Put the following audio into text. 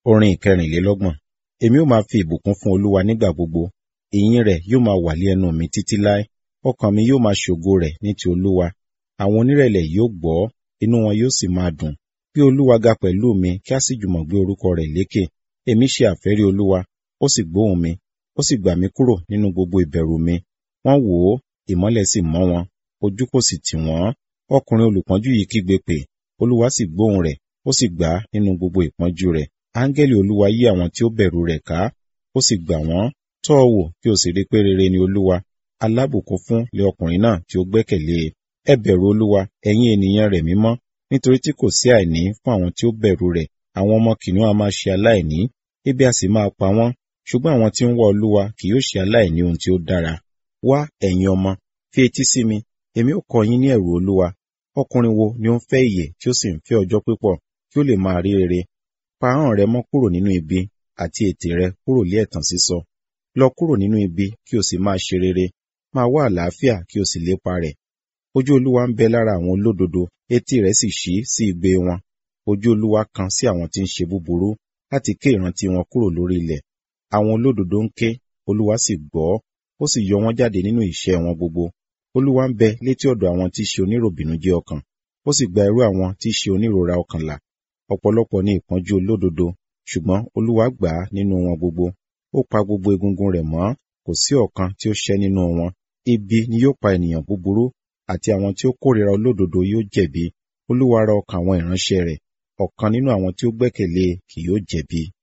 Orin ìkẹrìnlélọ́gbọ̀n. Èmi ó máa fi ìbùkún fún Olúwa nígbà gbogbo. Ìyìn rẹ̀ yóò máa wà lé ẹnu mi títí láé. Ọkàn mi yóò máa ṣògo rẹ̀ ní ti Olúwa. Àwọn onírẹ̀lẹ̀ yóò gbọ́, inú wọn yóò sì máa dùn. Bí Olúwa ga pẹ̀lú mi, kí a sì jùmọ̀ gbé orúkọ rẹ̀ lékè. Èmi ṣe àfẹ́rí Olúwa, ó sì gbóhùn mi, ó sì gbà mí kúrò nínú gbogbo ìbẹ̀rù mi. Wọ́n wò ó, ìmọ́lẹ̀ sì mọ́ wọn, ojú kò sì tì wọ́n. Ọkùnrin olùpọ́njú yìí kígbe pè, Olúwa sì gbóhùn rẹ̀, ó sì gbà á nínú gbogbo ìpọ́njú rẹ̀. Áńgẹ́lì Olúwa yí àwọn tí ó bẹ̀rù rẹ̀ ká, ó sì gbà wọ́n. Tọ́ ọ wò kí o sì rí pé rere ni Olúwa. Alábùkún fún lé ọkùnrin náà tí ó gbẹ́kẹ̀lé e. Ẹ bẹ̀rù Olúwa, ẹ̀yin ènìyàn rẹ̀ mímọ́, nítorí tí kò sí àìní fún àwọn tí ó bẹ̀rù rẹ̀. Àwọn ọmọ kìnìún a máa ṣe aláìní, ebi a sì máa pa wọ́n. Ṣùgbọ́n àwọn tí ń wá Olúwa kì yóò ṣe aláìní ohun tí ó dára. Wá, ẹ̀yin ọmọ, fi etí sí mi, èmi ó kọ́ yín ní ẹ̀rù Olúwa. Ọkùnrin wo ni ó ń fẹ́ ìyè tí ó sì ń fẹ́ ọjọ́ pípọ̀ kí ó lè máa rí rere? Pa ahọ́n rẹ mọ́ kúrò nínú ibi àti ètè rẹ kúrò lé ẹ̀tàn sísọ. Lọ kúrò nínú ibi kí o sì máa ṣe rere. Máa wá àlàáfíà kí o sì lépa rẹ̀. Ojú Olúwa ń bẹ lára àwọn olódodo, etí rẹ̀ sì ṣí sí igbe wọn. Ojú Olúwa kan sí àwọn tí ń ṣe búburú, láti ké ìrántí wọn kúrò lórí ilẹ̀. Àwọn olódodo ń ké, Olúwa sì gbọ́, ó sì yọ wọ́n jáde nínú ìṣẹ́ wọn gbogbo. Olúwa ń bẹ létí ọ̀dọ̀ àwọn tí í ṣe oníròbìnújẹ́ ọkàn, ó sì gba irú àwọn tí í ṣe onírora ọkàn là. Ọ̀pọ̀lọpọ̀ ni ìpọ́njú olódodo, ṣùgbọ́n Olúwa gbà á nínú wọn gbogbo. Ó pa gbogbo egungun rẹ̀ mọ́, kò sí ọ̀kan tí ó ṣẹ́ nínú wọn. Ibi ni yóò pa ènìyàn búburú, àti àwọn tí ó kórìíra olódodo yóò jẹ̀bi. Olúwa ra ọkàn àwọn ìránṣẹ́ rẹ̀, ọ̀kan nínú àwọn tí ó gbẹ́kẹ̀lé kì yóò jẹ̀bi.